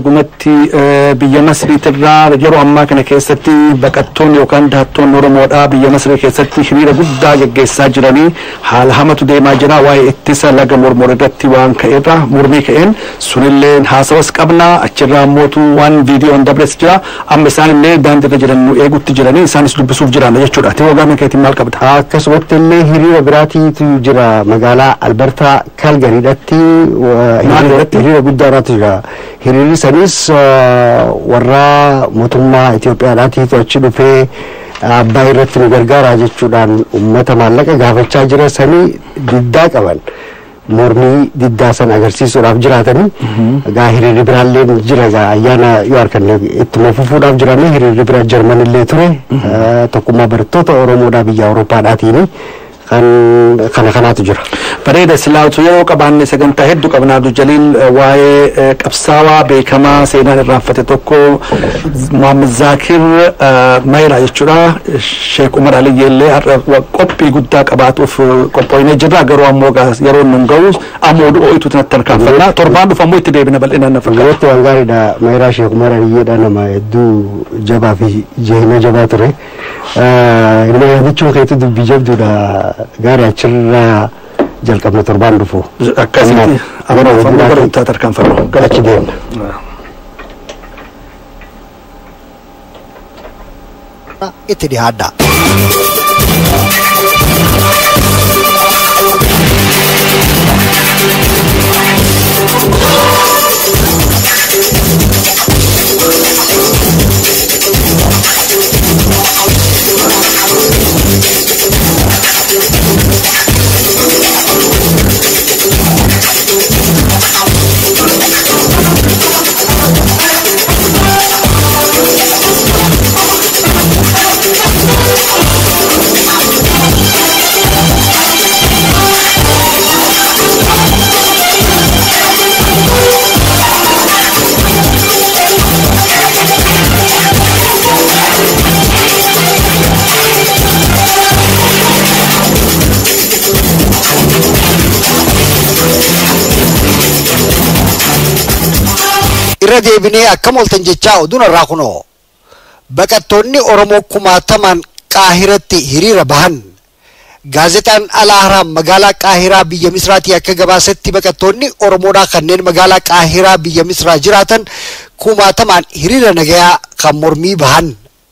dhugumatti biyya Masriitirraa yeroo ammaa kana keessatti baqattoonni yookaan dahattoonni Oromoodhaa biyya Masrii keessatti hiriira guddaa geggeessaa jiranii haala hamatu deemaa jira waa'ee ittisa laga mormor irratti waan ka'eerra mormii ka'een sunillee haasawas qabna achirraa mootu waan viidiyoon dabres jira amma isaanillee daandiirra jiran nu eegutti jiranii isaanis dubbisuuf jiran jechuudha. Tiboo gaama keetiin maal qabda? Akkasumatti illee hiriira biraatiitu jira magaalaa Albertaa Kalgariidhatti hiriira guddaadhaatu jira. Hiriirri sanis warra mootummaa Itoophiyaadhaatiitu achi dhufee abbaa irratti nu gargaara jechuudhaan uummata maallaqa gaafachaa jira sanii diddaa qaban. mormii diddaa san agarsiisuudhaaf jiraatanii egaa hiriirri biraallee jira egaa ayyaana yoo arganne ittuma fufuudhaaf jirame hiriirri bira jarmanillee ture tokkummaa barattoota oromoodhaa biyya awuroopaadhaatiin kan kana kanaatu jira. Bareeda silaatu yeroo qabaanne sagantaa hedduu qabnaa Jaliil waa'ee qabsaawaa beekamaa seenaan irraanfate tokko Muhammad Zaakir Mayraa jechuudha. Sheek Umar Aliyyee illee har'a qophii guddaa qabaatuuf qophoonee jirra garuu ammoo yeroo nun ga'u ammoo ho'itu natti tarkaanfannaa torbaan dhufu ammoo itti deebina bal'inaan na fakkaata. Gurratti waan gaariidha Mayraa Sheek Umar Aliyyeedha nama hedduu jabaa fi jehina jabaa ture. Ilma yaadachuun keetu dubbii jabduudha gaarii achirraa jalqabna torbaan dhufu. Akkasitti ammoo ammoo gara bittaa tarkaanfannu. Achi deemna. itti dhihaadha. irra deebinee akkam oltan jechaa oduun irraa kunoo baqattoonni oromoo kumaatamaan qaahiratti hiriira bahan gaazexaan alaaharaa magaalaa qaahiraa biyya misraatii akka gabaasetti baqattoonni oromoodhaa kanneen magaalaa qaahiraa biyya misraa jiraatan kumaatamaan hiriira nagayaa kan mormii bahan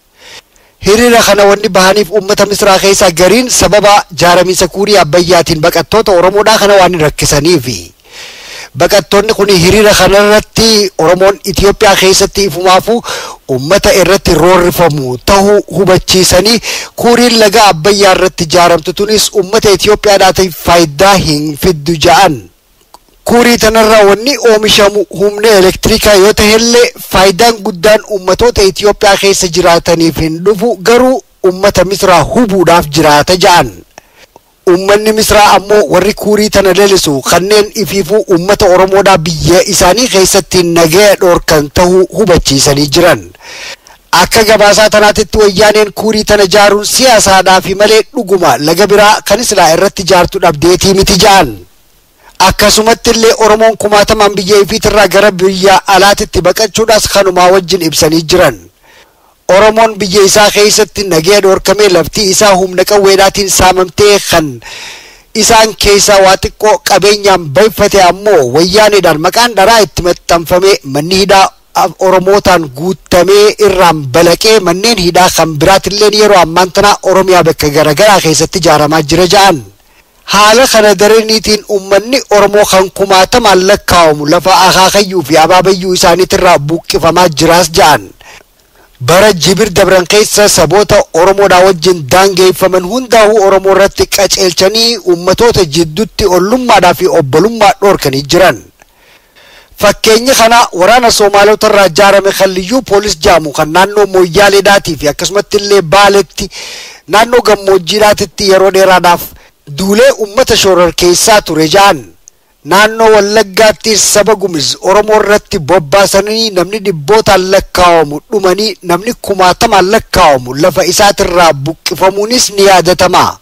hiriira kana wanni bahaniif uummata misraa keessaa gariin sababa jaaramiinsa kuurii abbayyaatiin baqattoota oromoodhaa kana waan hin rakkisaniifi. baqattoonni kun hiriira kanarratti oromoon Itiyoophiyaa keessatti ifumaafu ummata irratti roorrifamu tahuu hubachiisanii kuuriin laga abbayyaa irratti ijaaramtu tunis ummata Itiyoophiyaadhaatiif faayidaa hin fiddu ja'an. Kuurii tanarraa wanni oomishamu humna elektirikaa yoo ta'ellee faayidaan guddaan ummatoota Itiyoophiyaa keessa jiraataniif hin dhufu garuu ummata misraa hubuudhaaf jiraata ja'an. ummanni misraa ammoo warri kuurii tana lalisu kanneen ifiifuu ummata oromoodhaa biyya isaanii keessatti nagaya dhoorkan tahuu hubachiisanii jiran. Akka gabaasaa tanaatitti wayyaaneen kuurii tana jaaruun siyaasaadhaafi malee dhuguma laga biraa kan islaa irratti jaartu dhabdeetii miti ja'an. Akkasumatti illee Oromoon kumaatamaan biyya ifiitirraa gara biyya alaatitti baqachuudhaas kanumaa wajjin ibsanii jiran. Oromoon biyya isaa keessatti nagaya dhoorkamee laftii isaa humna qawweedhaatiin saamamtee kan isaan keessaa waa xiqqoo qabeenyaan bayfate ammoo wayyaaneedhaan maqaan dharaa itti maxxanfamee manni hidhaa Oromootaan guutamee irraan balaqee manneen hidhaa kan biraatilleen yeroo ammaan tana Oromiyaa bakka garaagaraa keessatti ijaaramaa jira ja'an. Haala kana daraniitiin uummanni Oromoo kan kumaatamaan lakkaa'amu lafa akaakayyuu fi abaabayyuu isaaniitirraa buqqifamaa jiraas ja'an. bara jibir dabran keessa saboota oromoodhaa wajjin daangeeffaman hundaa'uu oromoo irratti qaceelchanii ummatoota jidduutti ollummaadhaa fi obbolummaa dhoorkanii jiran. Fakkeenya kana waraana Soomaalota irraa ijaarame kan liyyuu poolis jaamu kan naannoo Mooyyaaleedhaatii fi akkasumatti illee Baaletti naannoo gammoojjiidhaatitti yeroo dheeraadhaaf duulee ummata shoorar keessaa ture ja'an. naannoo wallaggaatti saba gumis oromoo irratti bobbaasanii namni dhibbootaan lakkaa'amu dhumanii namni kumaatamaan lakkaa'amu lafa isaatirraa buqqifamuunis ni yaadatama.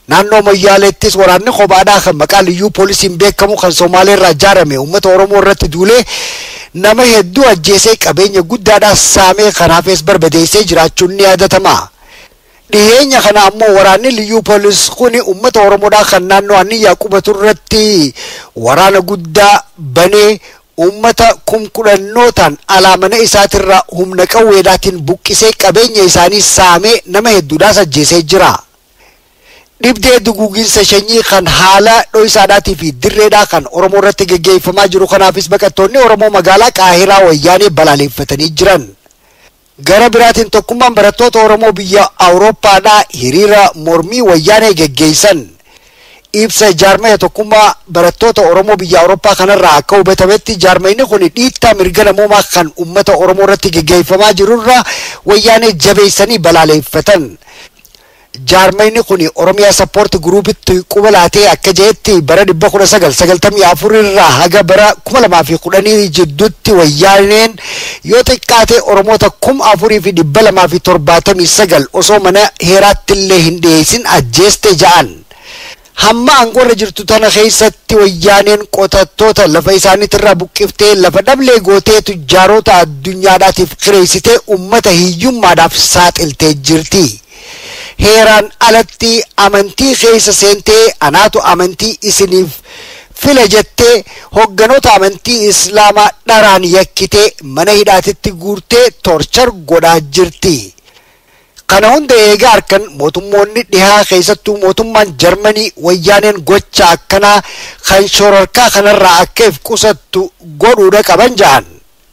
naannoo Moyyaaleettis waraanni kophaadhaa kan maqaa liyyuu poolisiin beekamu kan Somaaleerraa ijaarame uummata Oromoo irratti duulee nama hedduu ajjeesee qabeenya guddaadhaa saamee kanaafis barbadeessee jiraachuun ni yaadatama. Dhiyeenya kana ammoo waraanni liyyuu poolis kuni uummata Oromoodhaa kan naannoo Aniyyaa qubatu irratti waraana guddaa banee uummata kumkudhannootaan alaa mana isaatirraa humna qawweedhaatiin buqqisee qabeenya isaanii saamee nama hedduudhaas ajjeesee jira. Dhibdee duguuginsa sanyii kan haala dho'isaadhaatii fi dirreedhaa kan Oromoo irratti geggeeffamaa jiru kanaafis baqattoonni Oromoo magaalaa Qaahiraa wayyaanee balaaleffatanii jiran. Gara biraatiin tokkummaan barattoota Oromoo biyya Awurooppaadhaa hiriira mormii wayyaanee geggeessan. Ibsa jaarmaya tokkummaa barattoota Oromoo biyya Awurooppaa kanarraa akka hubatametti jaarmayni kun dhiittaa mirga namoomaa kan uummata Oromoo irratti geggeeffamaa jirurra wayyaanee jabeessanii balaaleffatan. jaarmayni kun oromiyaa sappoorti guruupitti quba laatee akka jeetti bara dhibba kudha sagal sagaltamii afur irraa haga bara kuma lamaa fi kudhanii jidduutti wayyaaneen yoo xiqqaate oromoota kuma afurii fi dhibba lamaa fi torbaatamii sagal osoo mana heeraatti illee hin dhiyeessin ajjeeste ja'an. hamma aangoorra jirtu tana keessatti wayyaaneen qotattoota lafa isaaniitirraa buqqiftee lafa dhablee gootee tujjaarota addunyaadhaatiif kireessitee ummata hiyyummaadhaaf saaxiltee jirti. heeraan alatti amantii keessa seentee anaatu amantii isiniif fila jettee hogganoota amantii islaamaa dharaan yakkitee mana hidhaatitti guurtee torchar godhaa jirti. Kana hunda eegaa harkan mootummoonni dhihaa keessattuu mootummaan Jarmanii wayyaaneen gocha akkanaa kan shororkaa kanarraa akka if qusattu godhuudha qaban ja'an.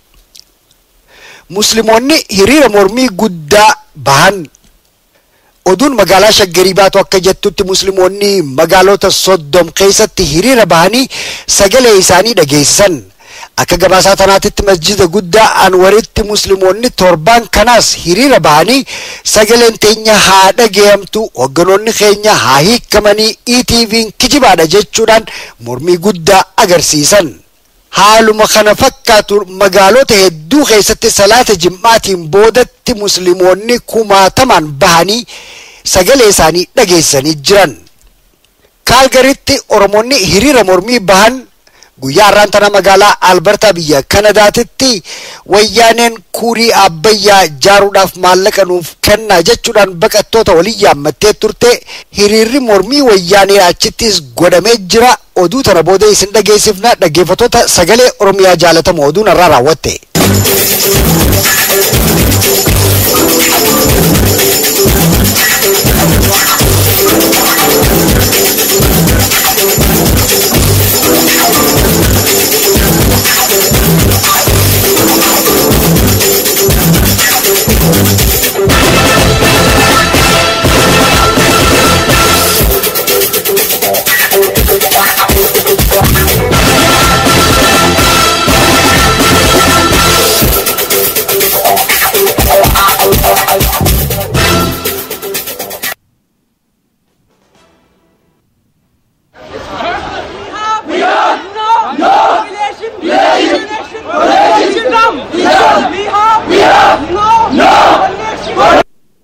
Musliimoonni hiriira mormii guddaa bahan oduun magaalaa shaggarii baatu akka jettutti musliimoonni magaalota soddom keessatti hiriira bahanii sagalee isaanii dhageessisan akka gabaasaa tanaatitti masjida guddaa anwaritti musliimoonni torbaan kanaas hiriira bahanii sagaleen teenya haa dhageeyamtu hogganoonni keenya haa hiikamanii ETV'n kijibaadha jechuudhaan mormii guddaa agarsiisan. haaluma kana fakkaatu magaalota hedduu keessatti salaata jimmaatiin boodatti musliimoonni kumaatamaan bahanii sagalee isaanii dhageessanii jiran. Kaalgaritti Oromoonni hiriira mormii bahan guyyaa har'aan tana magaalaa Albertaa biyya Kanadaatitti wayyaaneen kuurii abbayyaa ijaaruudhaaf maallaqa nuuf kennaa jechuudhaan baqattoota waliin yaammattee turte hiriirri mormii wayyaanee achittis godhamee jira oduu tana booda isin dhageessifna dhaggeeffattoota sagalee Oromiyaa jaalatamu oduun irraa raawwatte. We have no, no relation, relation, relation, relation, We have, we have no, no relation.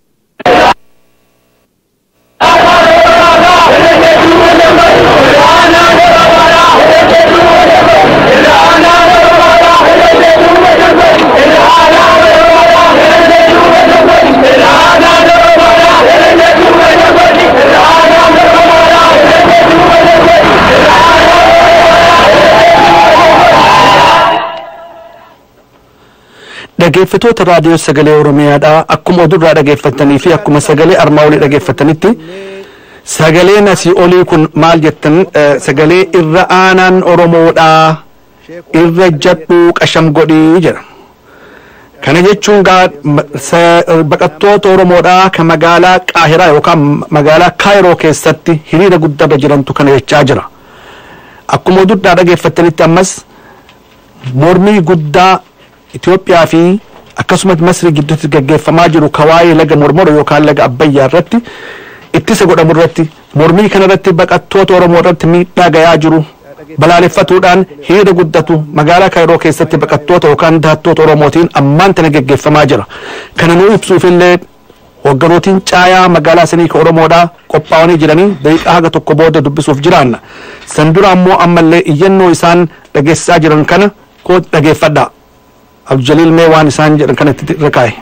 Dhaggeeffattoota raadiyoo sagalee Oromiyaadhaa akkuma odurraa dhaggeeffattanii fi akkuma sagalee armaa olii dhaggeeffattanitti sagaleen asii olii kun maal jettan eh, sagalee irra aanaan Oromoodhaa irra jadhuu qasham godhii jedha. Kana jechuun gaa ma- sa- baqattoota Oromoodhaa kan magaalaa Qaahiraa yookaan magaalaa Kaayiroo keessatti hiriira guddaarra jirantu kana jechaa jira. Akkuma odurraa dhaggeeffattanitti ammas mormii guddaa Itoophiyaa fi akkasumas Masri gidduutti gaggeeffamaa jiru ka waa'ee laga mormoro yookaan laga Abbayyaa irratti ittisa godhamu irratti mormii kana irratti baqattoota Oromoo irratti miidhaa gayaa jiru balaaleffatuudhaan hiriira guddatu magaalaa Kaayiroo keessatti baqattoota yookaan dahattoota Oromootiin ammaan tana gaggeeffamaa jira. Kana nuu ibsuufillee hogganootiin caayaa magaalaa sanii ka oromoodhaa qophaa'anii jiranii daqiiqaa haga tokko booda dubbisuuf jiraanna san dura ammoo ammallee iyyannoo isaan dhageessisaa jiran kana koo dhageeffadhaa abdujaliil mee waan isaan jedhan kanatti rakaa'e.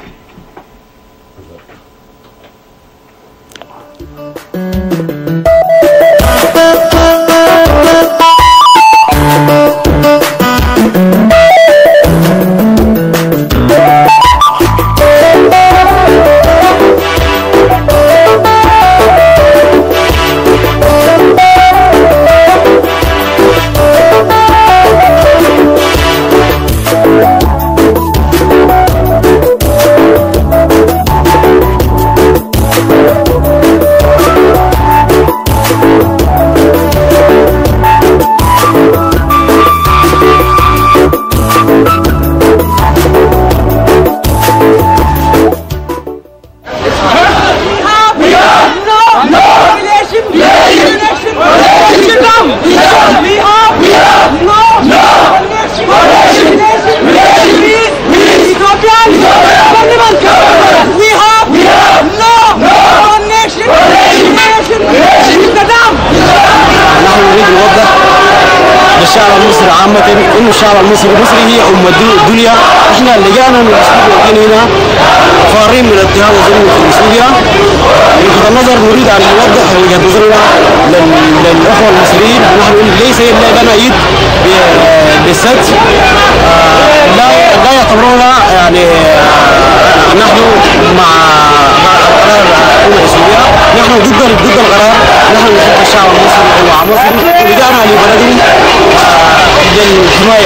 We have no relation relation Vietnam. We have no relation relation with Ethiopian government. We have no nation relation with Saddam. نحن نريد نوضح للشعب المصري عامة إنه الشعب المصري المصري هي أم الدو- الدنيا إحنا لقانا من الأسلوب هنا فارين من اضطهاد الظلم في سوريا بغض النظر نريد أن نوضح وجهة نظرنا لل- للأخوة المصريين نحن ليس إلا لنا يد ب- بالسد آه، لا لا يعتبرونا يعني آه، نحن مع مع قرار حكومة سوريا نحن ضد ضد القرار نحن نحب الشعب المصري ومصر ولجأنا لبلدهم آه، للحماية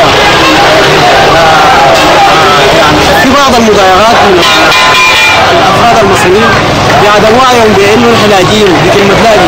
آه، يعني في بعض المضايقات من الافراد المصريين بعدم وعيهم بانه نحن لاجئين بكلمه لاجئ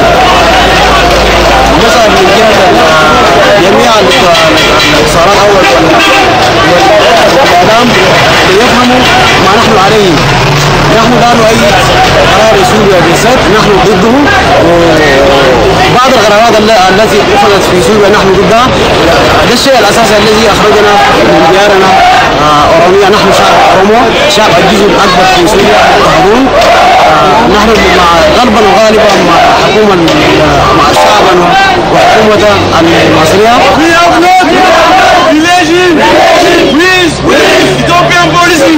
نسال من جهه ال- جميع الاتصالات اول والاعلام ليفهموا ما نحن عليه نحن لا نؤيد قرار سوريا بالذات نحن ضده وبعض القرارات الل- التي اخذت في سوريا نحن ضدها ده الشيء الاساسي الذي اخرجنا من ديارنا آه، اورomia نحن شعب اورومو شعب الجزء الاكبر في سوريا مضطهدون آه، نحن مع غالبا وغالبا مع حكومه مع الشعب وحكومه المصريه We have not relation with Ethiopian policy.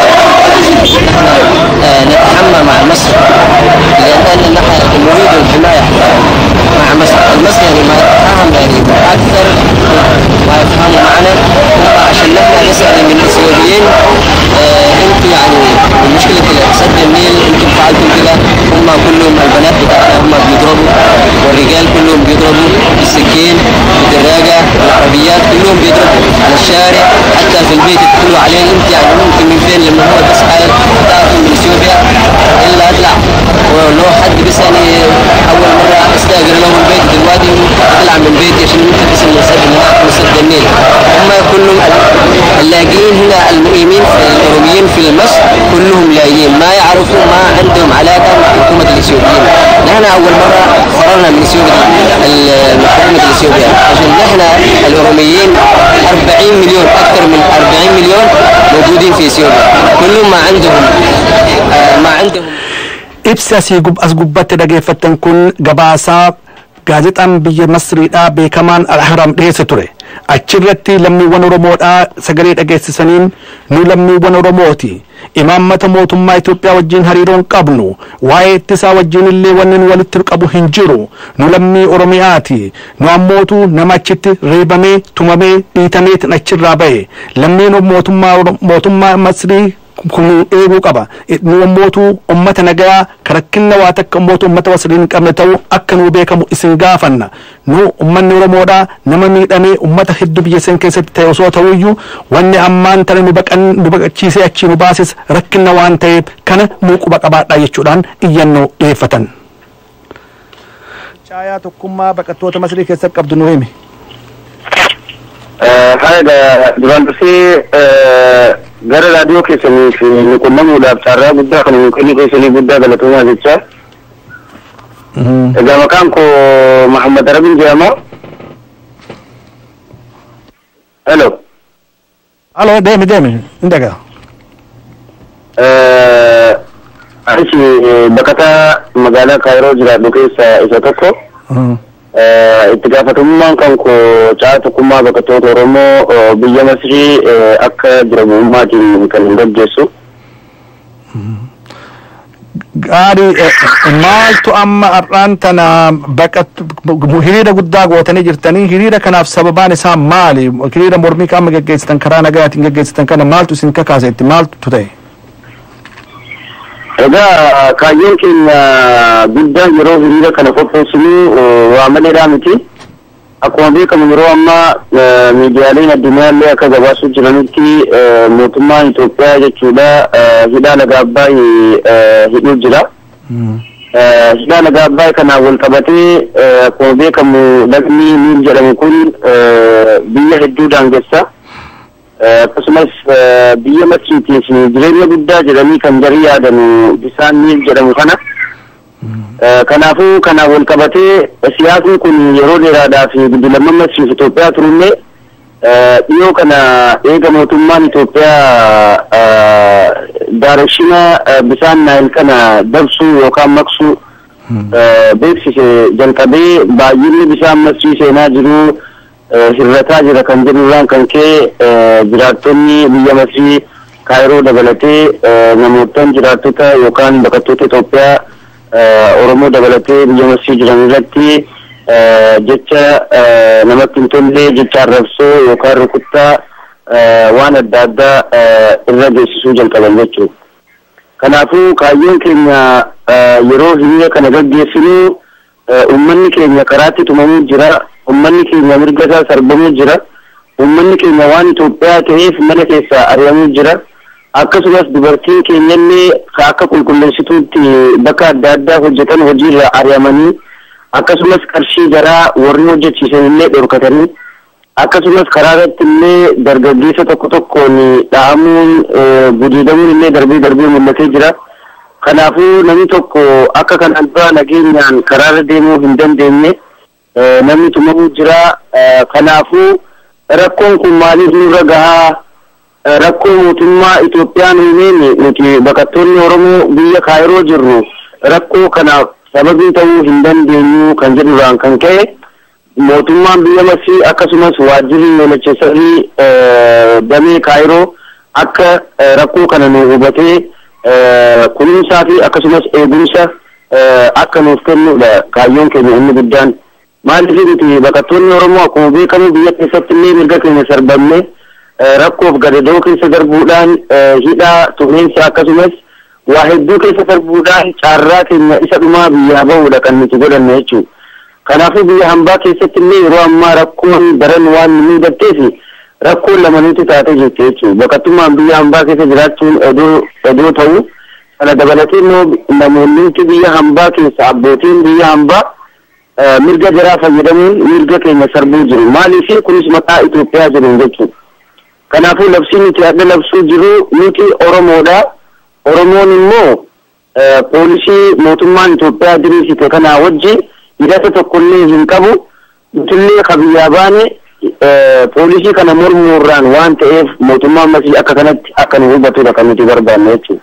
نتحمى مع مصر لأن نحن نريد الحماية مع مصر مصر يعني ما يتفهم يعني أكثر ما يفهموا معنا عشان نحن نسأل من السوريين آه انت يعني مشكلة سد النيل انتم فعلتم كده هم كلهم البنات بتاعنا هم بيضربوا والرجال كلهم بيضربوا بالسكين بالدراجة العربيات كلهم بيضربوا على الشارع حتى في البيت يدخلوا عليه انت يعني ممكن من فين لما هو بس قال بتاعته من اثيوبيا الا اطلع ولو حد بس يعني اول مره استاجر له البيت دلوقتي اطلع من بيتي عشان يمكن بس المسد اللي معاكم مسد النيل هم كلهم اللاجئين هنا المقيمين في الاوروبيين في مصر كلهم لاجئين ما يعرفوا ما عندهم علاقه مع حكومه الاثيوبيين نحن اول مره فررنا من اثيوبيا ال- من حكومه اثيوبيا عشان نحن الاوروبيين 40 مليون اكثر من 40 مليون موجودين في اثيوبيا كلهم ما عندهم آه ما عندهم ibsi asii gub- as gubbatti dhageeffattan kun gabaasaa gaazexaan biyya masriidhaa beekamaan alharam dhiyeesse ture achirratti lammiiwwan oromoodhaa sagalee dhageessisaniin nu lammiiwwan oromooti imaammata mootummaa Itoophiyaa wajjin hariiroon qabnu waa'ee ittisaa wajjin illee wanni nu walitti qabu hin jiru nu lammii oromiyaati nu ammootu nama achitti reebamee tumamee dhiitameetin achirraa ba'e lammiin mootummaa Oro- mootummaa masrii kun eeguu qaba nu ammootu ummata nagaa karakkinna waa takka ammootu ummata wasriin hin qabne ta'u akka nu beekamu isin gaafanna nu ummanni oromoodha nama miidhamee ummata hedduu biyya san keessatti ta'e osoo ta'uyyuu wanni ammaan tana nu baqan nu baqachiisee achii nu baases rakkinna waan ta'eef kana nu quba qabaadha jechuudhaan iyyannoo dhiyeeffatan. Caayaa tokkummaa baqattoota masrii keessatti qabdu nu himi. haadha duraan dursee gara raadiyoo keessanii fi nu qunnamuudhaaf carraa guddaa kan nu kennu keessanii guddaa galatoomaa jecha. Egaa maqaan koo Mahammad Arabin jedhama. Hello. Aloo deemi deemi hin dhagaa. Anis baqataa magaalaa Kaayiroo jiraadhu keessaa isa tokko. Itti gaafatamummaan kan koo caa tokkummaa baqattoota Oromoo biyya Masrii akka jira bu'ummaatiin kan hin gaggeessu. Gaarii maaltu amma har'aan tana baqat hiriira guddaa gootanii jirtanii hiriira kanaaf sababaan isaa maali? Hiriira mormii amma gaggeessitan karaa nagaatiin gaggeessitan kana maaltu isin kakaase itti maaltu ta'e? Egaa kaayyoon keenya guddaan yeroo hiriira kana qopheessinu waa maleedhaa miti. Akkuma beekamu yeroo ammaa miidiyaaleen addunyaallee akka gabaasuu jiranitti mootummaan Itoophiyaa jechuudha hidhaa laga Abbaay hidhuu jira. Hidhaa laga Abbaay kanaan wal qabatee akkuma beekamu lagni Niil jedhamu kun biyya hedduu daangessa. akkasumas biyya Masriitiif jireenya guddaa jedhanii kan jarii yaadanu bisaan Niil jedhamu kana. Kanaafuu kanaan wal qabatee siyaasni kun yeroo dheeraadhaaf guddinamman Masriif Itoophiyaa turullee dhiyoo kana eega mootummaan Itoophiyaa daareshina bisaan Naayil kana dabsuu yookaan maqsuu beeksise jalqabee baay'inni bisaan Masrii seenaa jiruu hirrataa jira kan jedhurraan kan ka'e jiraattonni biyya Masrii Kaayiroo dabalatee namootaan jiraattota yookaan baqattoota Itoophiyaa Oromoo dabalatee biyya Masrii jiran irratti jecha namatti hin tolle jecha arrabsoo yookaan rukuttaa waan adda addaa irra geessisuu jalqaban jechuudha. Kanaafuu kaayyoon keenya yeroo hiriira kana gaggeessinu uummanni keenya karaatti tumamuu jira. ummanni keenya mirga isaa sarbamuu jira ummanni keenya waan Itoophiyaa ta'eef mana keessaa ari'amuu jira akkasumas dubartiin keenyallee akka qulqulleessituutti bakka adda addaa hojjetan hojiirra ari'amanii akkasumas qarshii garaa warri hojjechiisan illee dhorkatanii akkasumas karaa irratti illee dargaggeessa tokko tokkoon dha'amuun gudeedamuun illee darbee darbee mul'atee jira. Kanaafuu namni tokko akka kanaan dura nageenyaan karaarra deemuu hin dandeenye namni tumamuu jira. Kanaafuu rakkoon kun maaliif nurra gahaa rakkoo mootummaa Itoophiyaan himeen nuti baqattoonni Oromoo biyya Kaayiroo jirru rakkoo kanaaf sababii ta'uu hin dandeenyu kan jedhurraan kan ka'e mootummaan biyya Masrii akkasumas waajjirri yoolacheessarii damee Kaayiroo akka rakkoo kana nu hubatee kunuunsaa fi akkasumas eegumsa akka nuuf kennudha kaayyoon keenya inni guddaan. Maaliif nuti baqattoonni Oromoo akkuma beekamu biyya keessatti illee mirga keenya sarbamne rakkoof gadadoo keessa darbuudhaan hidhaa tumiinsa akkasumas waa hedduu keessa darbuudhaan caarraa keenya isa dhumaa biyyaa bahuudha kan nuti godhanne jechuudha. Kanaafuu biyya hambaa keessatti illee yeroo ammaa rakkoon daran waan nu mudateef rakkoon lamaaniitu taatee jirti jechuudha. Baqattummaan biyya hambaa keessa jiraachuun odoo ta'u kana dabalatee immoo namoonni biyya hambaa keessa abbootiin biyya hambaa mirga jaraa fayyadamuun mirga keenya sarbuu jiru. Maaliif kunis maqaa Itoophiyaa jiruun jechuudha. Kanaafuu labsiin nuti adda labsuu jiru nuti Oromoodha. Oromoon immoo poolisii mootummaan Itoophiyaa diriirsite kanaa wajji hidhata tokkollee hin qabu. Nutillee kabiyyaa baane poolisii kana mormuurraan waan ta'eef mootummaan masii akka kanatti akka nu hubatudha kan nuti barbaanne jechuudha.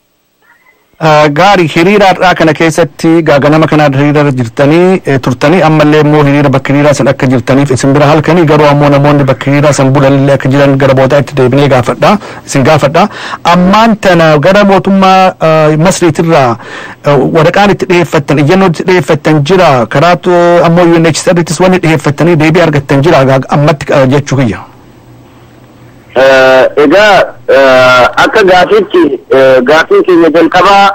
Gaarii hiriira har'aa kana keessatti ganama kana hiriira jirtanii turtanii ammallee immoo hiriira bakka hiriiraa san akka jirtaniif isin bira halkanii garuu ammoo namoonni bakka hiriiraa san bulanillee akka jiran gara boodaatti deebinee gaafadha isin gaafadha ammaan tana gara mootummaa masriitirraa waraqaan itti dhiyeeffattan iyyannoo itti dhiyeeffattan jira karaatu ammoo UNHCR'ttis wanni dhiyeeffattanii deebii argattan jira ammatti jechuu kiyya. egaa akka gaafiitti gaafiin keenya jalqabaa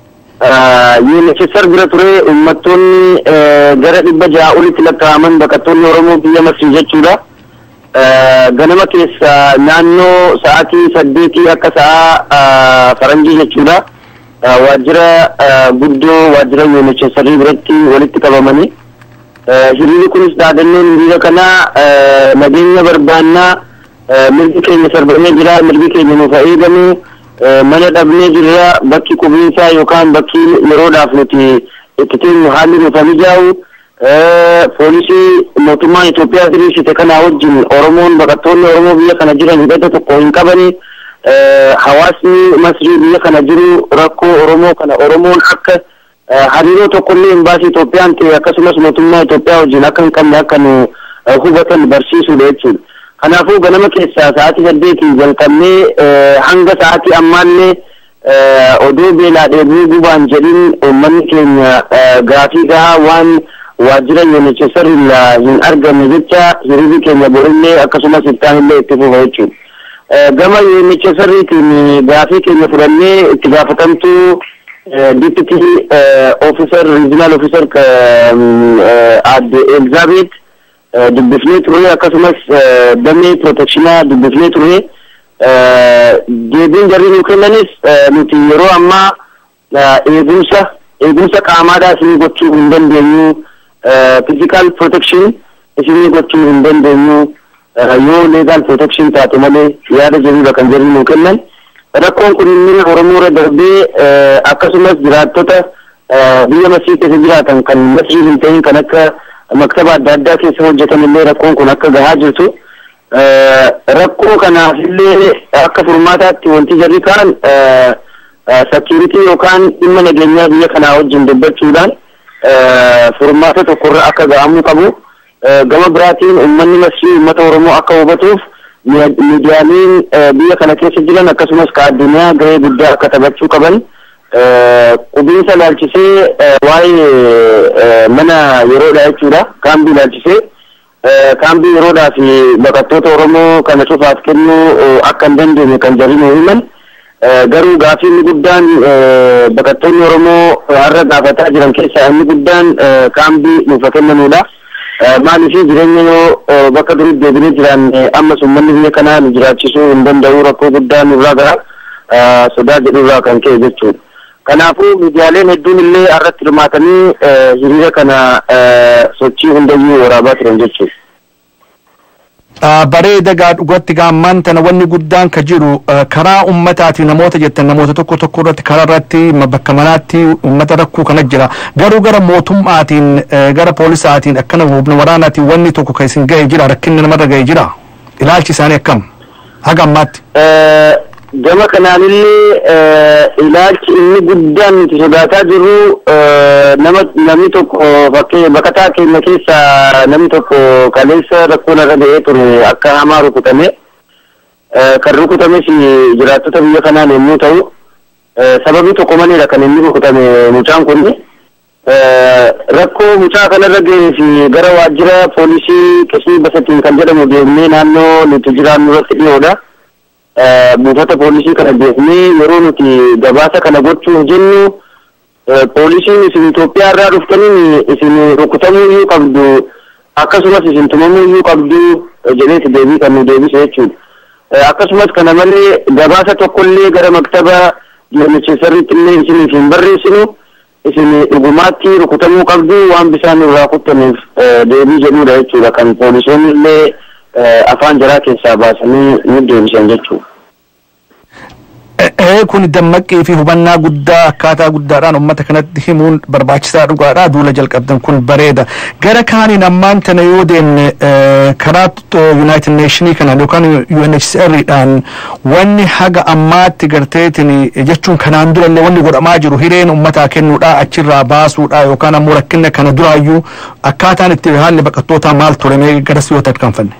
UNHCR bira ture uummattoonni gara dhibba ja'a olitti lakkaa'aman baqattoonni Oromoo biyya Masrii jechuudha. Ganama keessa naannoo sa'aatii saddeetii akka sa'a faranjii jechuudha. Waajjira guddoo waajjira UNHCR biratti walitti qabamanii. Hiriirri kunis dhaadannoon hiriira kanaa nageenya barbaannaa mirgi keenya sarbamee jira mirgi keenya nuuf eegamu mana dhabnee jirra bakki qubiinsaa yookaan bakki yeroodhaaf nuti itti teenyu haalli nuuf mijaa'u poolisii mootummaan Itoophiyaa diriirsite kanaa wajjin Oromoon baqattoonni Oromoo biyya kana jiran hidhata tokko hin qabani hawaasni masrii biyya kana jiru rakkoo oromoo kana oromoon akka hariiroo tokkollee imbaasii Itoophiyaan ta'e akkasumas mootummaa Itoophiyaa wajjin akka hin qabne akka nu hubatan barsiisuudha jechuudha. Kanaafuu ganama keessaa sa'aatii saddeetii jalqabnee hanga sa'aatii ammaallee odoo beelaa dheebuu gubaan jedhin uummanni keenya gaafii gahaa waan waajjira UNHCR irraa hin argamne jecha hiriirri keenya borillee akkasumas ittaanillee itti fufa jechuudha. Gama UNHCRtiin gaafii keenya fudhannee itti gaafatamtuu deputy officer regional officer adde Elizabeth dubbifnee turre akkasumas damee protectionaa dubbifnee turre deebiin jarri nu kennanis nuti yeroo ammaa eegumsa eegumsa qaamaadhaa isinii gochuu hin dandeenyu physical protection isinii gochuu hin dandeenyu yoo legal protection taate malee yaada jedhudha kan jarri nu kennan rakkoon kun inni oromoo irra darbee akkasumas jiraattota biyya masii keessa jiraatan kan masii hin ta'in kan akka maktaba adda addaa keessa hojjetan illee rakkoon kun akka gahaa jirtu rakkoo kanaaf illee akka furmaataatti wanti jarri kaan sakiritii yookaan dhimma nageenyaa biyya kanaa wajjin dubbachuudhaan furmaata tokkorra akka ga'amuu qabu gama biraatiin uummanni masii uummata oromoo akka hubatuuf miidiyaaleen biyya kana keessa jiran akkasumas ka addunyaa gahee guddaa akka taphachuu qaban qubiinsa ilaalchisee waa'ee mana yeroodha jechuudha kaambii ilaalchisee kaambii yeroodhaa fi baqattoota oromoo kana cufaaf kennuu akka hin dandeenye kan jarri nu himan garuu gaafii inni guddaan baqattoonni oromoo har'a gaafataa jiran keessaa inni guddaan kaambii nuuf kennamuudha. maaliif jireenya yoo bakka duritti deebinee jiraanne ammas uummanni biyya kanaa nu jiraachisuu hin danda'u rakkoo guddaa nurraa gara sodaa jedhurraa kan ka'e jechuudha. Kanaafuu miidiyaaleen hedduun illee irratti hirmaatanii hiriira kana sochii hundayyuu waraabaa turan jechuudha. bareeda gaa dhugatti gaammaan tana wanni guddaan ka jiru karaa ummataatii namoota jettan namoota tokko tokko irratti karaa irratti bakka manaatti ummata rakkoo kana jira garuu gara mootummaatiin gara poolisaatiin akkana humna waraanaatiin wanni tokko kan isin ga'e jira rakkinni namarra ga'e jira ilaalchi isaanii akkam haga ammaatti. Gama kanaanillee ilaalchi inni guddaan nuti sodaataa jirru nama namni tokko bakkee baqataa keenya keessa namni tokko kaleessa rakkoon irra ga'ee ture akka hamaa rukutame kan rukutames jiraattota biyya kanaan yommuu ta'u sababii tokko maleedha kan inni rukutame mucaan kun rakkoo mucaa kanarra ga'ee fi gara waajjira poolisii qisii basatiin kan jedhamu deemnee naannoo nuti jiraannu irratti dhiyoodha. buufata poolisii kana beeknee yeroo nuti gabaasa kana gochuuf jennu poolisiin isin Itoophiyaa irraa dhuftaniin isin rukutamuu iyyuu qabdu akkasumas isin tumamuu iyyuu qabdu jedheeti deebii kan nu deebise jechuudha. Akkasumas kana malee gabaasa tokkollee gara maktaba UNHCRitti illee isiniif hin barreessinu isin dhugumaatti rukutamuu qabdu waan bisaan irraa kuttaniif deebii jedhudha jechuudha kan poolisoonni illee afaan jaraa keessaa baasanii nu deebisan jechuudha. Ee kun dammaqii fi hubannaa guddaa akkaataa guddaadhaan uummata kanatti himuun barbaachisaa dhugaadha duula jalqabdan kun bareeda gara kaaniin ammaan tana yoo deemne karaa United Nationii kanaan yookaan UNHCRdhaan wanni haga ammaatti garteetin jechuun kanaan durallee wanni godhamaa jiru hireen uummataa kennuudha achirraa baasuudha yookaan ammoo rakkina kana duraayyuu akkaataan itti haalli baqattootaa maal ture mee garas yoo tarkaanfanne.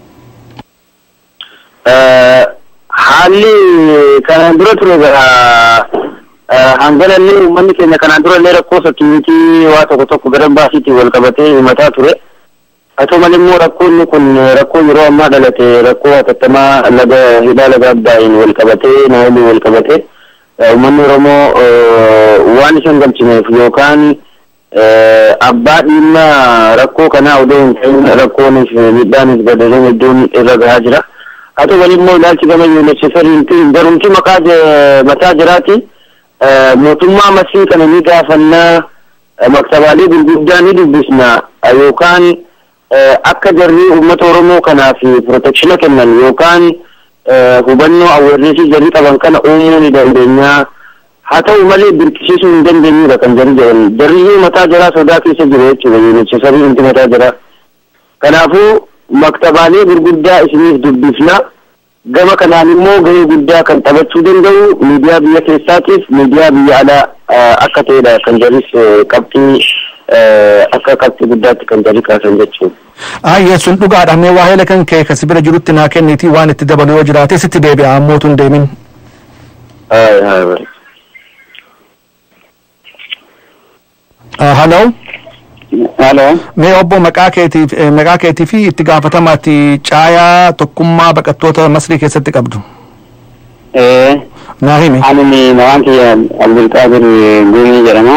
haalli kanaan dura ture hangalallee uummanni keenya kanaan dura illee rakkoo sakkiinitii waa tokko tokko gara baasiitiin wal qabatee himataa ture. Haa ta'u malee immoo rakkoonni kun rakkoo yeroo ammaa dhalate rakkoo hatattamaa laga hidhaa laga abdaa'iin wal qabatee naayilii wal qabatee uummanni Oromoo waan isa hin galchineef yookaan abbaa dhimma rakkoo kanaa odoo hin ta'in rakkoonis miidhaanis badaleen hedduun irra gahaa jira. haa ta'u malee immoo ilaalchi gama UNHCRtiin barumsi maqaa mataa jiraati mootummaa masii kana ni gaafannaa maktabaalee gurguddaa ni dubbisna yookaan akka jarri uummata Oromoo kanaaf protekshina kennan yookaan hubannoo awweerreesii jarri qaban kana uumuu ni dandeenya. Haa ta'u malee birqisiisuu hin dandeenyudha kan jarri jedhan. Jarriyyuu mataa jaraa sodaa keessa jiru jechuudha UNHCRtiin mataa jaraa. Kanaafuu maktabaalee gurguddaa isiniif dubbifna gama kanaan immoo gahee guddaa kan taphachuu danda'u miidiyaa biyya keessaatiif miidiyaa biyya alaa akka ta'edha kan jedhus qabxii akka qabxii guddaatti kan jedhi kaasan jechuudha. Ayyee sun dhugaadha mee waa'ee kan kee kasi bira jirutti naa kennitii waan itti dabalu yoo jiraate sitti deebi'a ammoo tun deemin. Haloo. Haloo. Mee obbo maqaa keetiif maqaa keetii fi itti gaafatamaatti caayaa tokkummaa baqattoota Masrii keessatti qabdu. Naa himi. Ani maqaan kiyya Abdulqaadir Guumii jedhama.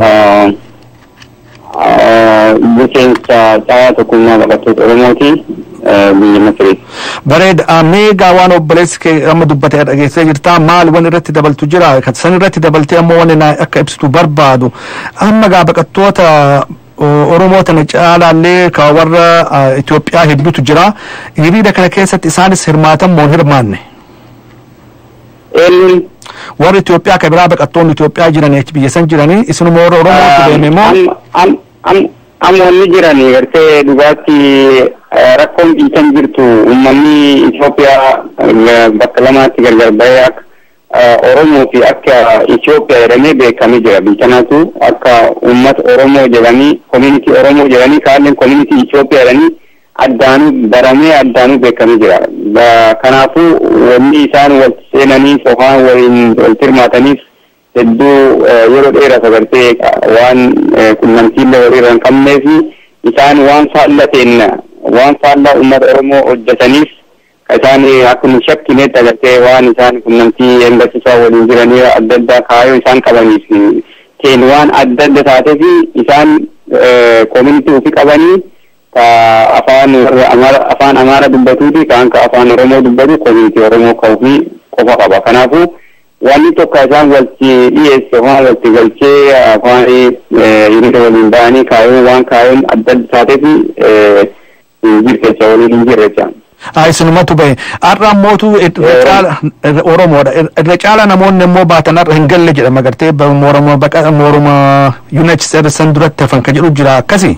Bulchiinsa caayaa tokkummaa baqattoota Oromooti biyya Masriiti. Bareeda meegaa waan obboleessi kee amma dubbate dhageessee jirtaa maal waan irratti dabaltu jira san irratti dabaltee ammoo waan akka ibsitu barbaadu amma gaa baqattoota Oromoo tana caalaallee ka warra Itoophiyaa hedduutu jira hiriira kana keessatti isaanis hirmaatan moo hin hirmaanne. Eenyuun warri Itoophiyaa ka biraa baqattoonni Itoophiyaa jiran biyya san jiranii isinuma warra Oromootti deeme moo amma wanni jirani gartee dhugaatti rakkoon dhiitan jirtu uummanni Itoophiyaa bakka lamaatti gargar bahee akka Oromoo fi akka Itoophiyaa jedhamee beekamee jira biyyanaatu akka uummata Oromoo jedhanii koominitii Oromoo jedhanii kaalleen koominitii Itoophiyaa jedhanii addaanuu baramee addaanuu beekamee jira. Kanaafuu wanni isaan wal seenanii sofaan waliin wal hirmaataniif hedduu yeroo dheeraa sagartee waan qunnamtiillee walirra hin qabnee fi isaan waan faallateen waan faallaa uummata Oromoo hojjetaniif isaan akkuma shakkinetti agartee waan isaan qunnamtii eeggachiisaa waliin jiranii adda addaa kaayoo isaan qabaniif teen waan adda adda taatee fi isaan koominitii ofii qabanii ka afaan afaan Amaara dubbatuu fi kaan ka afaan Oromoo dubbatu koominitii Oromoo ka ofii qofa qaba. Kanaafuu wanni tokko isaan walti dhiyeesse waan walti galchee afaan hiriira waliin ba'anii kaayoon waan kaayoon adda adda taatee fi jirtecha waliin hin jirre jaan. Isinumatu bahe har'a ammootu irra caala Oromoodha irra caala namoonni immoo baatan har'a hin galle jedhama gartee moorama baqa moorama United States san duratti hafan ka jedhu jira akkasi.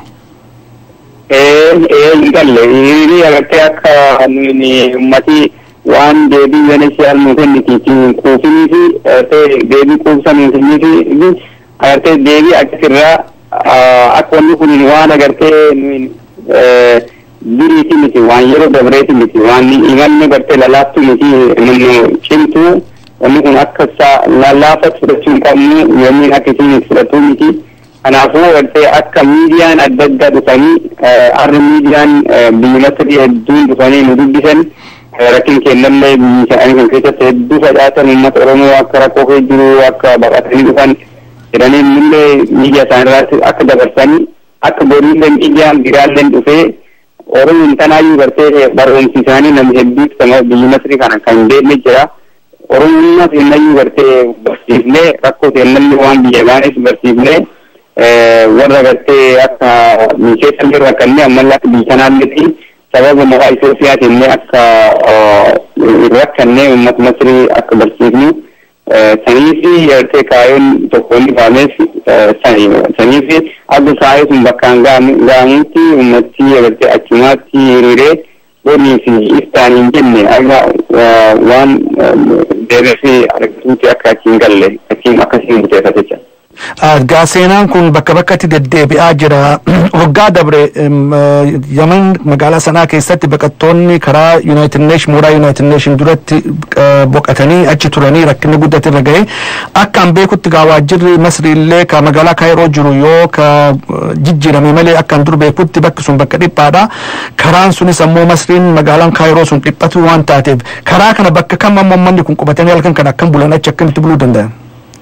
Ee hin galle hiriirri agartee akka uummatii waan deebii UNHCR nu kennitiitiin kuufinii fi deebii kuusan nu kennii fi agartee deebii akkasirraa akka wanni kun waan agartee duriiti miti waan yeroo dabreeti miti waan imalli gartee lalaaftu miti namni cimtu wanni kun akka lallaafa fudhachuu hin qabnu yoomiin akka isiin fudhatu miti. Kanaafuu gartee akka miidiyaan adda addaa dhufanii harri miidiyaan biyya Masrii hedduun dhufanii nu dubbisan rakkin kennallee biyyi isaanii kun keessatti hedduu facaasan uummata Oromoo akka rakkoo kee jiru akka baqatanii dhufan jedhanii illee miidiyaa isaaniirratti akka dabarsanii akka boriillee miidiyaan biraalleen dhufee Oromoon tanaayyuu gartee barumsi isaanii namni hedduutu kan biyyi Masrii kana kan beekne jira. Oromummaa seenayyuu gartee barsiifnee rakkoo seenallee waan biyya baanes barsiifnee warra gartee akka misheessallee rakkannee ammallee akka biyya kanaallee sababa maqaa Itoophiyaatiin akka rakkannee uummata Masrii akka barsiifnu sanii fi gartee kaayoon tokko inni faameef sanii fi akka kaayoo sun bakkaan ga'amutti uummatti gartee achumaatti hiriiree bonii fi iftaan hin jenne akka waan deebisee argatuutti akka achiin galle achiin akkasiin buteeffate jira. Gaa seenaan kun bakka bakkatti deddeebi'aa jira. Waggaa dabre Yaman magaalaa sanaa keessatti baqattoonni karaa United Nation mooraa United Nation duratti boqotanii achi turanii rakkinni guddate irra gahe akkaan beekutti gaa waajjirri Masri illee ka magaalaa Kaayiroo jiru yoo ka jijjiirame malee akkaan dur beekutti bakki sun bakka dhiphaadha. Karaan sunis ammoo Masriin magaalaan Kaayiroo sun dhiphatu waan taateef karaa kana bakka kam ammoo manni kun qubatanii halkan kana akkam bulan achi akkamitti buluu danda'an?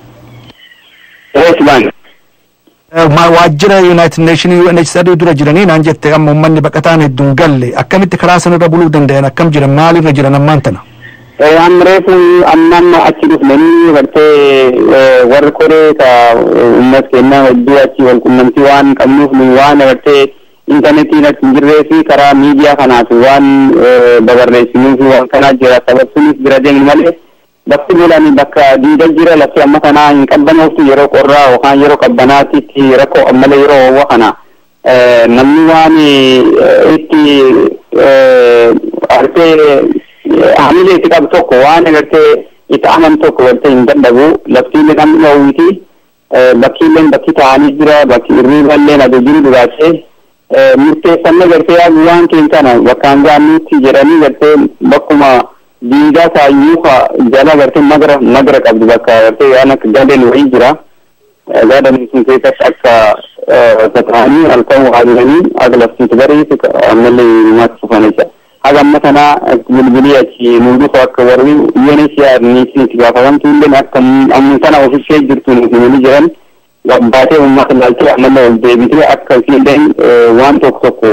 Osman. waajjira United Nation UNHCR dura jiranii naan jette amma uummanni baqataan hedduun galle akkamitti karaa sanarra buluu danda'an akkam jiran maalirra jiran ammaan tana. Amreefu amman achi dhufnanii gartee warri koree ka uummat kennaa hedduu achi wal qunnamtii waan qabnuuf nu waan gartee intarneetiin achi hin jirree fi karaa miidiyaa kanaaf waan dabarreessinuuf waan kanaa jira sababsuunis bira deemnu malee bakki bulanii bakka diida jira lafti amma kanaa hin qabbanooftu yeroo qorraa yookaan yeroo qabbanaatitti rakkoo ammalee yeroo ho'aa kana namni waan itti artee hamilee itti qabu tokko waan agartee itti aman tokko gartee hin dadhabu laftiillee namni dhawwiti bakkiilleen bakki taa'anii jira bakki irriiballeen aduu jiru duraachee murteeffannee gartee yaa waan keenya kana bakkaan gaannuutti jedhanii gartee bakkuma diidaa taayyuu ka jala gartee magara magara qabdu bakka gartee waan akka gadeen wayii jira gaadhan sun keessatti akka tataa'anii halkan waa jiranii akka laftiitu bariisu ammallee maatti fufanicha. haga amma kana bilbilii achi nu dhufa akka warri UNHCR niitiin itti gaafatamtu illee akka amma kana ofiishee jirtu nuti nuni jiran gabbaatee uummata ilaalchee ammallee ol deebitee akka isiilleen waan tokko tokko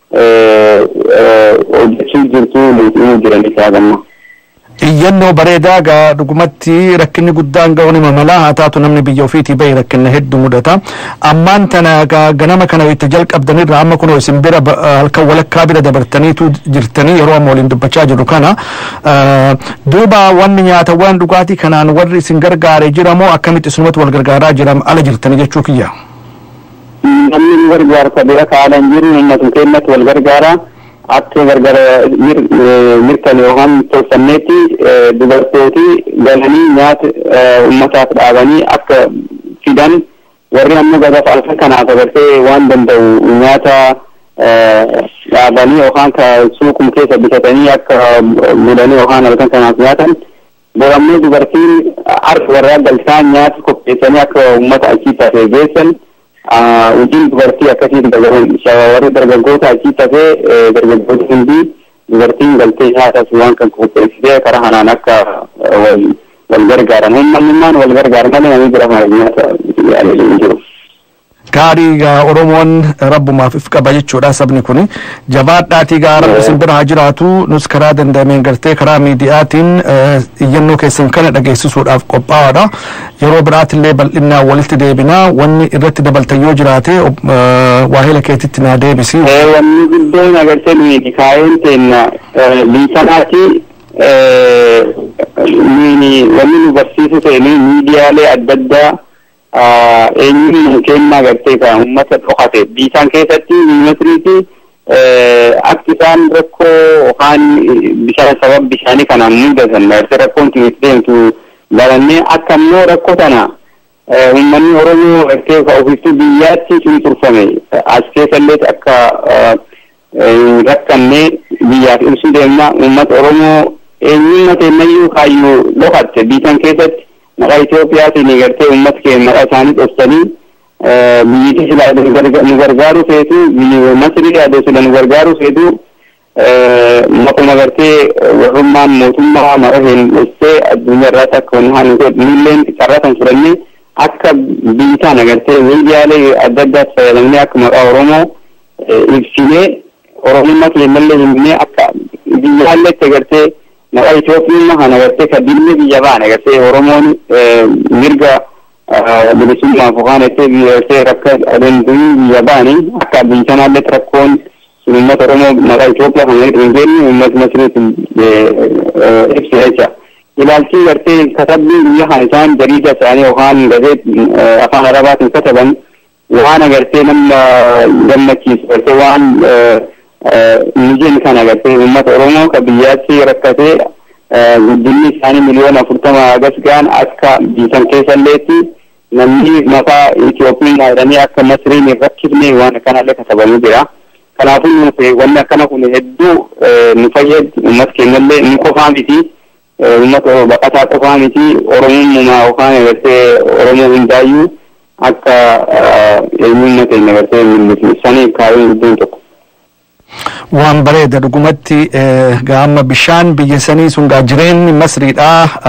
hojjechuu jirtu nuti himu jiran isaa gamma. iyyannoo bareedaa gaa dhugumatti rakkinni guddaan ga'uun hima malaa haa taatu namni biyya ofiitii bahe rakkina hedduu mudata ammaan tana gaa ganama kana itti jalqabdanirra amma kunoo isin bira halkan walakkaa bira dabartaniitu jirtanii yeroo amma waliin dubbachaa jiru kana duuba wanni nyaatawwan dhugaatii kanaan warri isin gargaare jiramoo akkamitti isinumatti wal gargaaraa jiram ala jirtanii jechuu kiyya. namni nu gargaarsa bira kaalan jiru ummatu keenyatti wal gargaara akka gargara mirkan yookaan tolfanneetti dubartooti galanii nyaata ummataaf dhaabanii akka fidan warri ammoo gadaaf alfa kanaaf agartee waan danda'u nyaata dhaabanii yookaan ka suuqum keessa bitatanii akka godhanii yookaan halkan kanaaf nyaatan borammee dubartiin harka warraa galchaan nyaata qopheessanii akka ummata achii tafee geessan hojiin dubartii akkasiin warri dargaggoota achii tafee dargaggoota hundi dubartiin galtee nyaatas waan kan qopheessitee karaa kanaan akka wal gargaaran uummanummaan wal gargaaran malee namni bira nyaata hin jiru. gaarii gaa oromoon rabbumaaf if qaba jechuudha sabni kun jabaadhaatii gaa rabbi isin bira haa jiraatu nus karaa danda'ameen gartee karaa miidiyaatiin iyyannoo keessan kana dhageessisuudhaaf qophaa'aadha yeroo biraatillee bal'inaan walitti deebinaa wanni irratti dabaltan yoo jiraate waahila keetitti naa deebisi. wanni guddoon agartee nuyi kaayeen teenna biisanaati wanni nu barsiisu ta'e miidiyaalee adda addaa eenyuun keenya agartee kan uummata dhokate biisaan keessatti miimetiriiti akka isaan rakkoo yookaan bishaan sababa bishaanii kanaan mudatan gartee rakkoon itti deemtu barannee akka immoo rakkoo tana uummanni oromoo gartee ka ofittuu biyyaatti sun turfame as keessallee akka rakkannee biyyaaf ibsuu deemna uummata oromoo eenyummaa teennayyuu kaayyuu dhokatte biisaan keessatti maqaa Itoophiyaatiin gartee uummata keenya maqaa isaanii dhoksanii biyyittii silaa nu gargaaru feetu biyyi Masrii yaadoo sila nu gargaaru feetu maquma gartee warrummaan mootummaa mara hin dhoksee addunyaa irraas akka wanni haa nuti nulleen carraasan fudhannee akka biyyi tana gartee miidiyaalee adda addaatti fayyadamnee akka maqaa Oromoo ibsinee Oromummaa keenyallee himnee akka biyyaalletti gartee maqaa Itoophiyaa kana gartee ka dilmi biyya baane gartee Oromoon mirga bilisummaaf yookaan itti gartee rakka danduu biyya baane akka biyya sanaallee rakkoon sun uummata Oromoo maqaa Itoophiyaa kana hin geenye uummata Masriitiin ibsi jecha. Ilaalchi gartee katabbiin biyya kana isaan jariida isaanii yookaan gazeet afaan Arabaatiin kataban waan agartee nama gammachiisu gartee waan mijin kana agartee uummata Oromoo ka biyyaatti rakkatee guddinni isaanii miliyoona afurtama agas ga'an akka biisan keessalleetti namni maqaa Itoophiyaa jedhanii akka Masriin hin rakkifne waan akkanallee katabamu jira. Kanaafuu nuuf wanni akkana kun hedduu nu fayyadu uummata keenyallee nu qofaa miti. Uummata baqataa qofaa miti Oromummaa yookaan agartee Oromoo hundaayyuu akka eenyummaa keenya agartee mul'isu sanii kaayuun guddoon tokko. waan bareeda dhugumatti gaama bishaan biyya sanii sun gaa jireenyi masriidha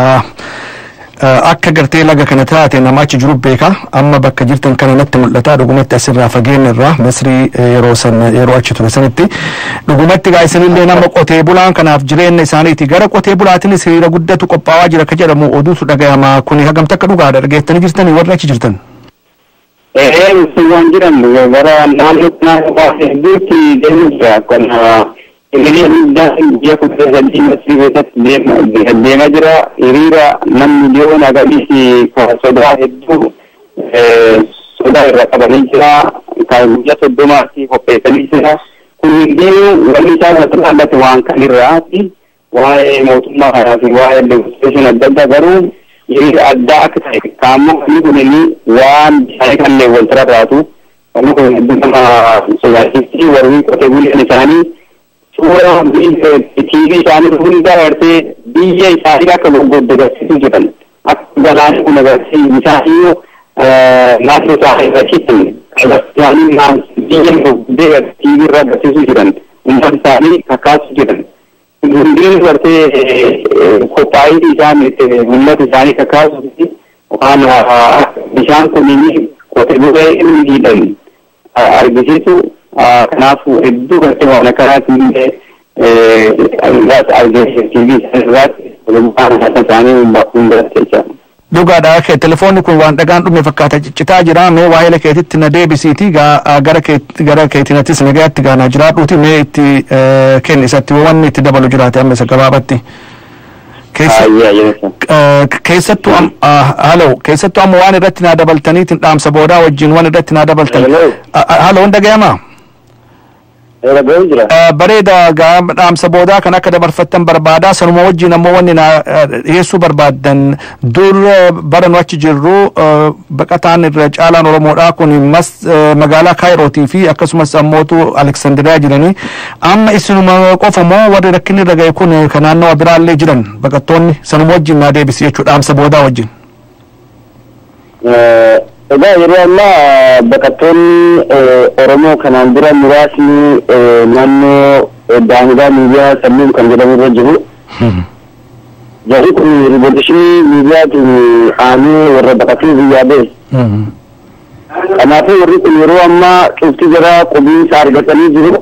akka gartee laga kana taate nama achi jiru beeka amma bakka jirtan kana natti mul'ata dhugumatti asirraa fageenya irraa masrii yeroo san yeroo achi ture sanitti dhugumatti gaa isinillee nama qotee bulaan kanaaf jireenya isaaniiti gara qotee bulaatiinis hiriira guddatu qophaa'aa jira akka jedhamu oduutu dhagayama kuni hagamta akka dhugaadha dhageettanii jirtanii warri achi jirtan. Eh, waan jiran gara naannoo kanaa hedduutti deemu jira. Kana hiriira guddaan biyya kudha sadii masrii keessatti deemaa jira. Hiriira namni miliyoona agarsiisi ka sodaa hedduu sodaa irra qabanii jira. Ka guyyaa soddomaatti qopheessanii jira. Kun hundinuu wanni isaan irratti dhaabbate waan kan irraati. waa'ee mootummaa kanaa fi waa'ee legislation adda addaa garuu hiriira addaa akka ta'e kaammoo wanni kunini waan bishaanii kanillee wal tararraatu wanni kun hedduu nama sodaachifti warri qotee bulaan isaanii suura tiivii isaanii hunda gartee biyya isaanii akka gurguddaa agarsiisuu jedhan akka galaanni kun agarsiisu isaanii naannoo isaanii agarsiisan isaanii biyya gurguddaa tiivii irra agarsiisuu jedhan uummata isaanii kakaasuu jedhan hundeen gartee qophaa'ii isaan uummata isaanii kakaasuu fi waan bishaan kunniin qotee bulee inni hidhan argisiisu kanaafuu hedduu gartee waan akkanaatiin irraas argisiisu irraas waan isaanii hundaatti jecha. Dhugaadha kee telefoonni kun waan dhagaan dhume fakkaata ciccitaa jira mee waa'ee keetitti na deebisiiti gara gara keetinattis nagaatti gaanaa jiraadhuuti mee itti kenni isatti wanni itti dabalu jiraate amma isa gabaabatti. Keessattuu halo keessattuu amma waan irratti naa dabaltaniitiin dhaamsa boodaa wajjin waan irratti naa dabaltan. Halo hin dhagayamaa? bareeda dhaamsa boodaa kan akka dabarfattan barbaadaa sanuma wajjin ammoo wanni na dhiyeessuu barbaaddan dur bara nu achi jirru baqataan irra caalaan oromoodhaa kun magaalaa kaayirootii fi akkasumas ammootu aleksandiriyaa jiranii amma isinuma qofa moo warri rakkinni irra ga'e kun kan naannawa biraallee jiran baqattoonni sanuma wajjin naa deebisi jechuu dhaamsa boodaa wajjin. Egaa yeroo ammaa baqattoonni Oromoo kanaan dura muraasni naannoo daangaa miidiyaa sammuun kan jedhamu irra jiru. Jarri kun riivooluushinii miidiyaatiin aanee warra baqatee biyyaa ba'e. Kanaafuu warri kun yeroo ammaa cufti jara qubiinsa argatanii jiru.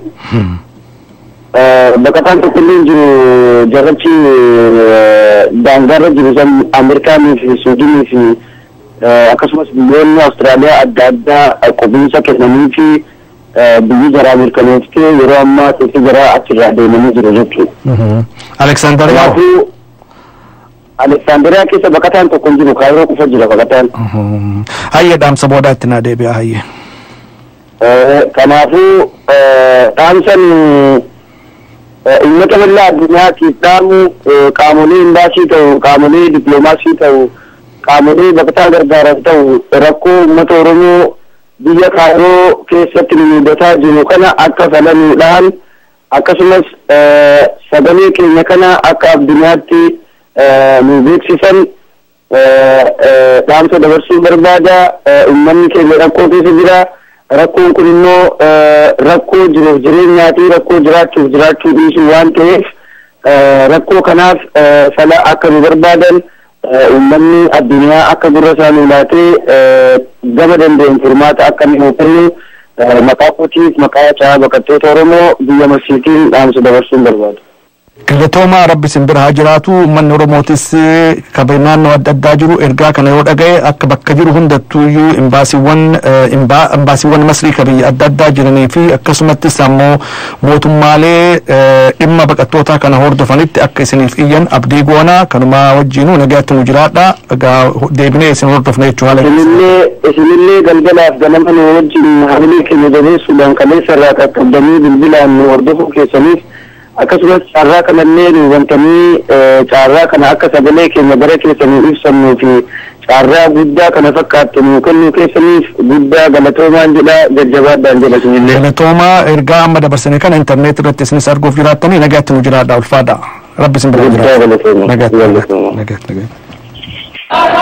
Baqataan tokkollee jiru jarrachi daangaarra jiru san Ameerikaanii fi Suudinii fi akkasumas biyyoonni Awustiraaliyaa adda addaa qubiinsa kennanii fi biyyi jaraa mirkaneessitee yeroo ammaa cufti jaraa achirraa deemanii jiru jechuudha. Aleksandariyaa. Kanaafuu Aleksandariyaa keessa baqataan tokko hin jiru kaayiroo qofa jira baqataan. Hayya dhaamsa boodaa itti naa deebi'a hayya. Kanaafuu dhaamsan uummata bal'aa addunyaatiif dhaamu qaamolee imbaasii ta'u qaamolee dippiloomaasii ta'u qaamolee baqataa gargaaran ta'u rakkoo uummata Oromoo biyya kaayiroo keessatti nu mudataa jiru kana akka falanuudhaan akkasumas sagalee keenya kana akka addunyaatti nu beeksisan dhaamsa dabarsuu barbaada uummanni keenya rakkoo keessa jira rakkoon kun immoo rakkoo jiruuf jireenyaati rakkoo jiraachuuf jiraachuu dhiisuu waan ta'eef rakkoo kanaaf fala akka nu barbaadan uummanni addunyaa akka gurra isaanii laatee gama danda'een furmaata akka nu kennu maqaa kootiif maqaa caa baqattoota Oromoo biyya Masiitiin dhaamsa dabarsuun barbaadu. Galatoomaa rabbi sin bira haa jiraatu uummanni Oromootis kabe naannoo adda addaa jiru ergaa kana yoo dhagaye akka bakka jiru hundattuuyyuu imbaasiiwwan imbaasiiwwan masrii ka biyya adda addaa jiranii fi akkasumattis ammoo mootummaalee dhimma baqattootaa kana hordofanitti akka isiniif iyyan abdii goonaa kanuma wajjinuu nagaatti nu jiraadha egaa deebinee isin hordofna jechuu haala Isinillee isinillee galgalaaf ganama nu wajjin hamilee keenya jabeessuudhaan kaleessa irraa qaqqabdanii bilbilaan nu hordofuu keessaniif akkasumas caarraa kanallee nu wantanii caarraa kana akka sagalee keenya bara keessanii ibsannuu fi caarraa guddaa kana fakkaattu nu kennuu keessaniif guddaa galatoomaan jedha jajjabaadhaan jedha isinillee. galatoomaa ergaa amma dabarsanii kana intarneet irratti isinis arguuf jiraattanii nagaatti nu jiraadha ulfaadha rabbi isin bira Guddaa jiraata galatoomaa. nagaatti Galatoomaa. nagaatti nagaatti